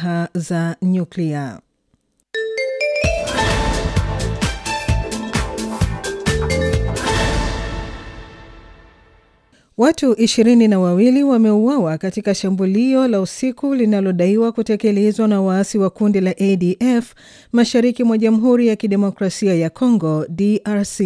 silaha za nyuklia. Watu ishirini na wawili wameuawa katika shambulio la usiku linalodaiwa kutekelezwa na waasi wa kundi la ADF mashariki mwa Jamhuri ya Kidemokrasia ya Kongo DRC.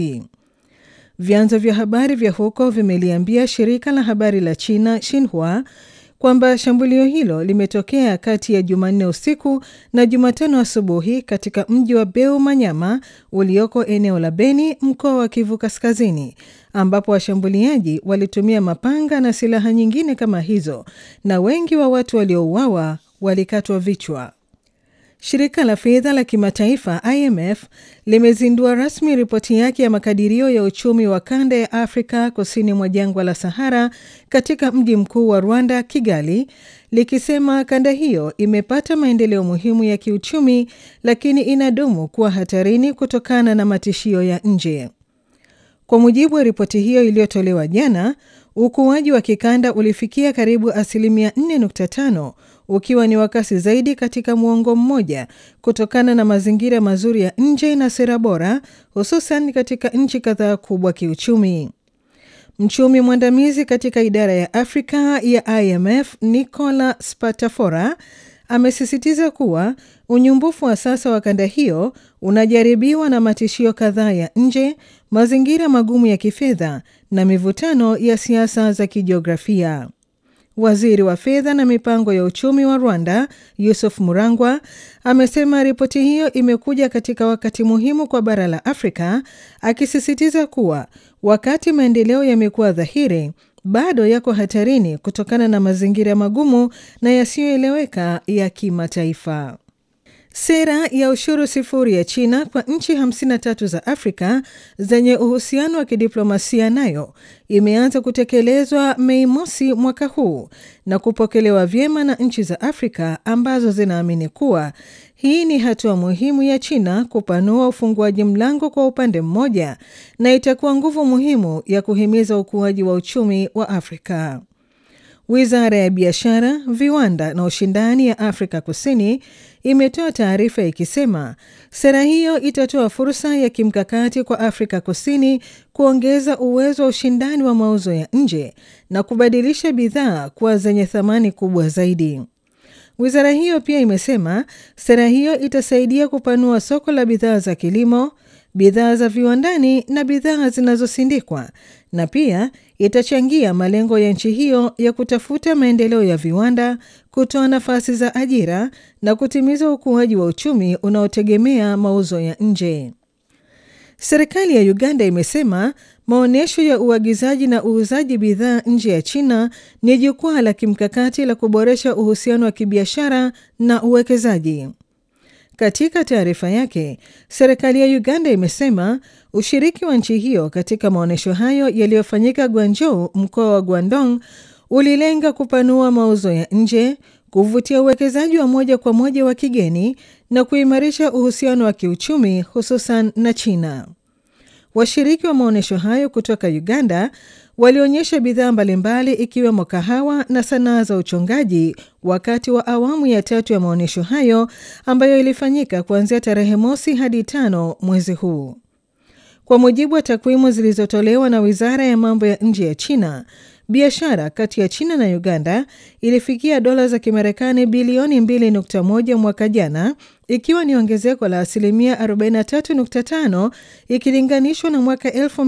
Vyanzo vya habari vya huko vimeliambia shirika la habari la China Xinhua kwamba shambulio hilo limetokea kati ya Jumanne usiku na Jumatano asubuhi katika mji wa Beu Manyama ulioko eneo la Beni, mkoa wa Kivu Kaskazini, ambapo washambuliaji walitumia mapanga na silaha nyingine kama hizo, na wengi wa watu waliouawa walikatwa vichwa. Shirika la fedha la kimataifa IMF limezindua rasmi ripoti yake ya makadirio ya uchumi wa kanda ya Afrika kusini mwa jangwa la Sahara katika mji mkuu wa Rwanda, Kigali, likisema kanda hiyo imepata maendeleo muhimu ya kiuchumi, lakini inadumu kuwa hatarini kutokana na matishio ya nje. Kwa mujibu wa ripoti hiyo iliyotolewa jana, ukuaji wa kikanda ulifikia karibu asilimia 4.5 ukiwa ni wa kasi zaidi katika muongo mmoja kutokana na mazingira mazuri ya nje na sera bora, hususan katika nchi kadhaa kubwa kiuchumi. Mchumi mwandamizi katika idara ya Afrika ya IMF Nicola Spatafora amesisitiza kuwa unyumbufu wa sasa wa kanda hiyo unajaribiwa na matishio kadhaa ya nje, mazingira magumu ya kifedha na mivutano ya siasa za kijiografia. Waziri wa fedha na mipango ya uchumi wa Rwanda, Yusuf Murangwa, amesema ripoti hiyo imekuja katika wakati muhimu kwa bara la Afrika, akisisitiza kuwa wakati maendeleo yamekuwa dhahiri, bado yako hatarini kutokana na mazingira magumu na yasiyoeleweka ya kimataifa. Sera ya ushuru sifuri ya China kwa nchi 53 za Afrika zenye uhusiano wa kidiplomasia nayo imeanza kutekelezwa Mei mosi mwaka huu na kupokelewa vyema na nchi za Afrika ambazo zinaamini kuwa hii ni hatua muhimu ya China kupanua ufunguaji mlango kwa upande mmoja na itakuwa nguvu muhimu ya kuhimiza ukuaji wa uchumi wa Afrika. Wizara ya Biashara, Viwanda na Ushindani ya Afrika Kusini imetoa taarifa ikisema sera hiyo itatoa fursa ya kimkakati kwa Afrika Kusini kuongeza uwezo wa ushindani wa mauzo ya nje na kubadilisha bidhaa kuwa zenye thamani kubwa zaidi. Wizara hiyo pia imesema sera hiyo itasaidia kupanua soko la bidhaa za kilimo, bidhaa za viwandani na bidhaa zinazosindikwa na pia itachangia malengo ya nchi hiyo ya kutafuta maendeleo ya viwanda, kutoa nafasi za ajira na kutimiza ukuaji wa uchumi unaotegemea mauzo ya nje. Serikali ya Uganda imesema maonyesho ya uagizaji na uuzaji bidhaa nje ya China ni jukwaa la kimkakati la kuboresha uhusiano wa kibiashara na uwekezaji. Katika taarifa yake, serikali ya Uganda imesema ushiriki wa nchi hiyo katika maonyesho hayo yaliyofanyika Guangzhou, mkoa wa Guangdong, ulilenga kupanua mauzo ya nje, kuvutia uwekezaji wa moja kwa moja wa kigeni na kuimarisha uhusiano wa kiuchumi hususan na China. Washiriki wa maonyesho hayo kutoka Uganda walionyesha bidhaa mbalimbali ikiwemo kahawa na sanaa za uchongaji wakati wa awamu ya tatu ya maonyesho hayo ambayo ilifanyika kuanzia tarehe mosi hadi tano mwezi huu. Kwa mujibu wa takwimu zilizotolewa na Wizara ya Mambo ya Nje ya China, biashara kati ya China na Uganda ilifikia dola za Kimarekani bilioni 2.1 mwaka jana, ikiwa ni ongezeko la asilimia 43.5 ikilinganishwa na mwaka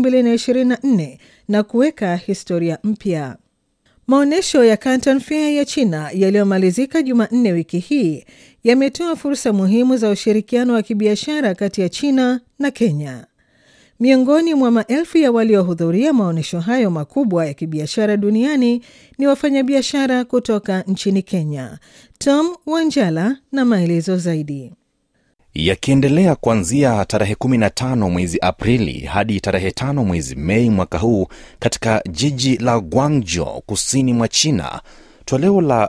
2024 na kuweka historia mpya. Maonyesho ya Canton Fair ya China yaliyomalizika Jumanne wiki hii yametoa fursa muhimu za ushirikiano wa kibiashara kati ya China na Kenya. Miongoni mwa maelfu ya waliohudhuria maonyesho hayo makubwa ya kibiashara duniani ni wafanyabiashara kutoka nchini Kenya. Tom Wanjala na maelezo zaidi. Yakiendelea kuanzia tarehe 15 mwezi Aprili hadi tarehe 5 mwezi Mei mwaka huu katika jiji la Guangzhou kusini mwa China, toleo la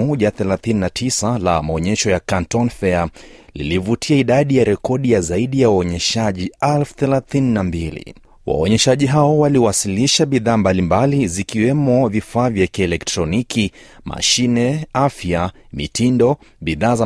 139 la maonyesho ya Canton Fair lilivutia idadi ya rekodi ya zaidi ya waonyeshaji elfu thelathini na mbili. Waonyeshaji hao waliwasilisha bidhaa mbalimbali zikiwemo vifaa vya kielektroniki, mashine, afya, mitindo, bidhaa za